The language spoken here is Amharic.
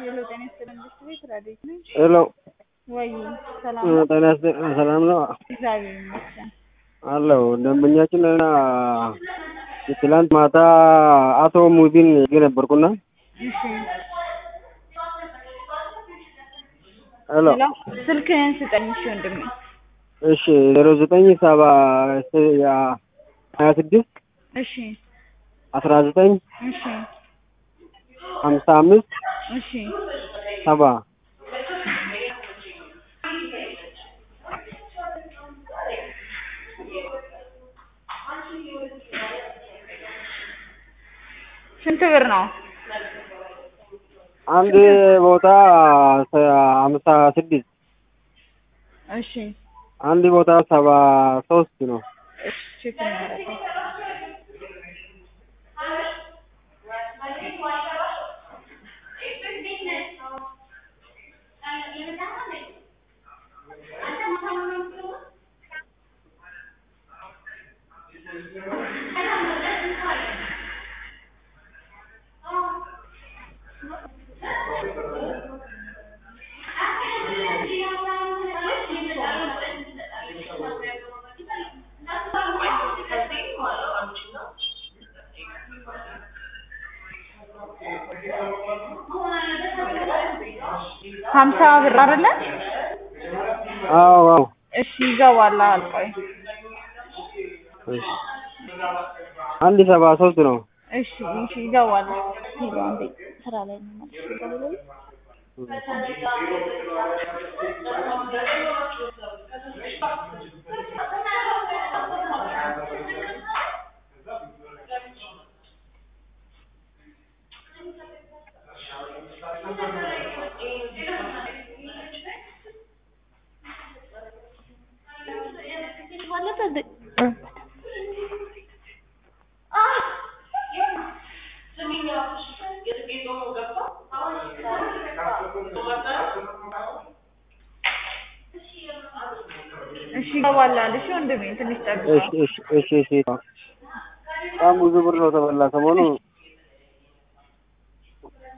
ሄሎ ጤና ይስጥልኝ መንግስት ቤት ረዴት ነኝ። ሄሎ ወይ ሰላም እ ነው? ጤና ይስጥልኝ ሰላም ነው እግዚአብሔር ይመስገን። አለው ደንበኛችን እና ትላንት ማታ አቶ ሙዚን ይዤ ነበርኩና እሺ ሄሎ ሄሎ ስልክህን ስጠኝ እሺ ወንድሜ። እሺ ዜሮ ዘጠኝ ሰባ ሀያ ስድስት እሺ አስራ ዘጠኝ እሺ ሀምሳ አምስት እሺ ሰባ ስንት ብር ነው? አንድ ቦታ ሀምሳ ስድስት እሺ አንድ ቦታ ሰባ ሶስት ነው። እሺ ቼክ እናደርገው። ሀምሳ ብር አይደለ? አዎ አዎ እሺ ይገባል። አልቆይ እሺ አንድ ሰባ ሶስት ነው። እሺ እሺ ይገባል። ሄሎ አንዴ ስራ ላይ ነው ማለት ነው። እሺ ይገባል አለ። እሺ ወንድሜ ትንሽ ጠብቀው። እሺ እሺ እሺ እሺ በጣም ብዙ ብር ነው ተበላ ሰሞኑ